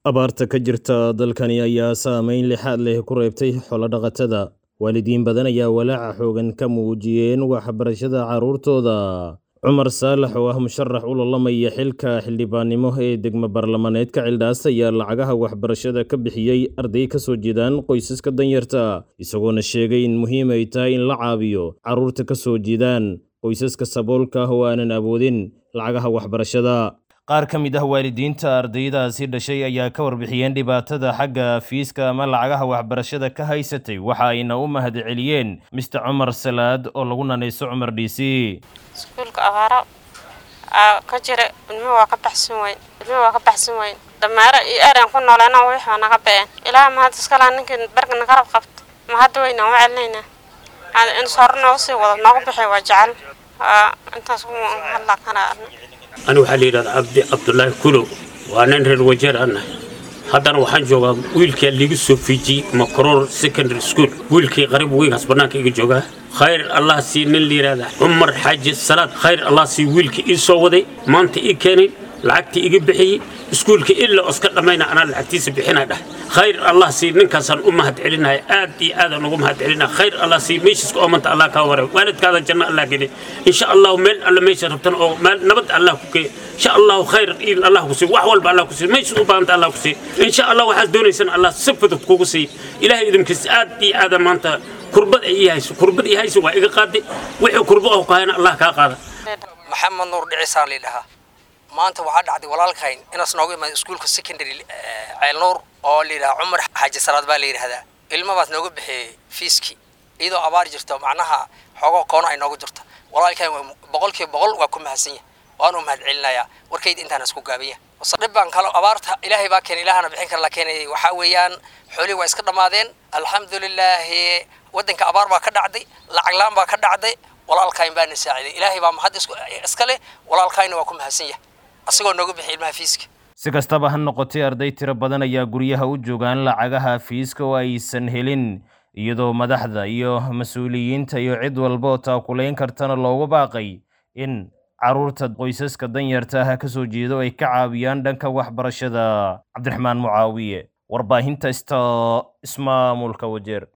abaarta ka jirta dalkani ayaa saameyn lixaad leh ku reebtay xoolo-dhaqatada waalidiin badan ayaa walaaca xoogan ka muujiyeen waxbarashada carruurtooda cumar saalax oo ah musharax u lolamaya xilka xildhibaannimo ee degmo baarlamaneedka cildhaas ayaa lacagaha waxbarashada ka bixiyey arday ka soo jeedaan qoysaska danyarta isagoona sheegay in muhiim ay tahay in la caabiyo carruurta ka soo jeedaan qoysaska saboolka ah oo aanan awoodin lacagaha waxbarashada qaar ka mid ah waalidiinta ardaydaasi dhashay ayaa ka warbixiyeen dhibaatada xagga fiiska ama lacagaha waxbarashada ka haysatay waxa ayna u mahadceliyeen mister cumar salaad oo lagu nanayso cumar d c iskuulka abaaro aa ka jira ilmuhu waa ka baxsan weyn ilmuhu waa ka baxsan weyn dhammaaro iyo eran ku nooleena wixii naga been ilaaha mahad iskalaa ninkii bargana garab qabta ma hadda weynaan u celinaynaa in hore nooga sii wado noogu bixi waa jecel intaas hadlaa kana ani waxaa la yidhahda cabdi cabdulaahi kulow waa nin reer wajeer ana haddana waxaan joogaa wiilkaa liiga soo fiijiyey macroor secondary school wiilkii qarib weynkaas bannaanka iga joogaa khayr allah sii nin la yidhahda cumar xaaji salaad khayr allah sii wiilka ii soo waday maanta ii keenay lacagtii iga bixiyey iskuulka ilaa oska dhammayna anaa lacagtiisa bixinaa dhah khayr allah sii ninkaasaan u mahad celinaya aad iyo aadaan ugu mahad celinaya khayr allah sii meeshiiska oomanta allah kaa wara waalidkaada janno allah geli insha allahu meel alle meesha rabtan oo meel nabad allah ku geey insha allahu khayr il allah ku sii wax walba allah ku sii meeshaad u baahanta allah ku sii insha allah waxaad doonaysan allah si fudud kugu sii ilaahay idinkiisa aad iyo aadaan maanta kurbad ay ii hayso kurbad ii hayso waa iga qaaday wixii kurbo oo kahayna allah kaa qaada maxamed nuur dhicisaan lidhahaa maanta waxaa dhacday walaalkayn inaas nooga imaada iskuulka secondary ceelnuur oo layidhaha cumar xaaji salaad baa la yidhahdaa ilmabaas nooga bixiyey fiiskii iyadoo abaar jirto macnaha xoogoo koona ay nooga jirto walaalkayn boqolkiiba boqol waa ku mahadsan yahay waan u mahad celinayaa warkayda intaan isku gaabanya dhib baan kalo abaarta ilaahay baa keenay ilaahana bixin kara la keenayay waxaa weeyaan xoolihii waa iska dhammaadeen alxamdulilaahi waddanka abaar baa ka dhacday lacag laan baa ka dhacday walaalkayn baana saaciday ilaahay baa mahad iska leh walaalkayna waa ku mahadsan yahay asagoo nooga bixiy ilmaha fiiska si kastaba ha noqotay arday tiro badan ayaa guryaha u joogaan lacagaha fiiska oo aysan helin iyadoo madaxda iyo mas-uuliyiinta iyo cid walba oo taakulayn kartana loogu baaqay in carruurta qoysaska danyarta ah ka soo jeedo ay ka caawiyaan dhanka waxbarashada cabdiraxmaan mucaawiye warbaahinta sta ismaamulka wajeer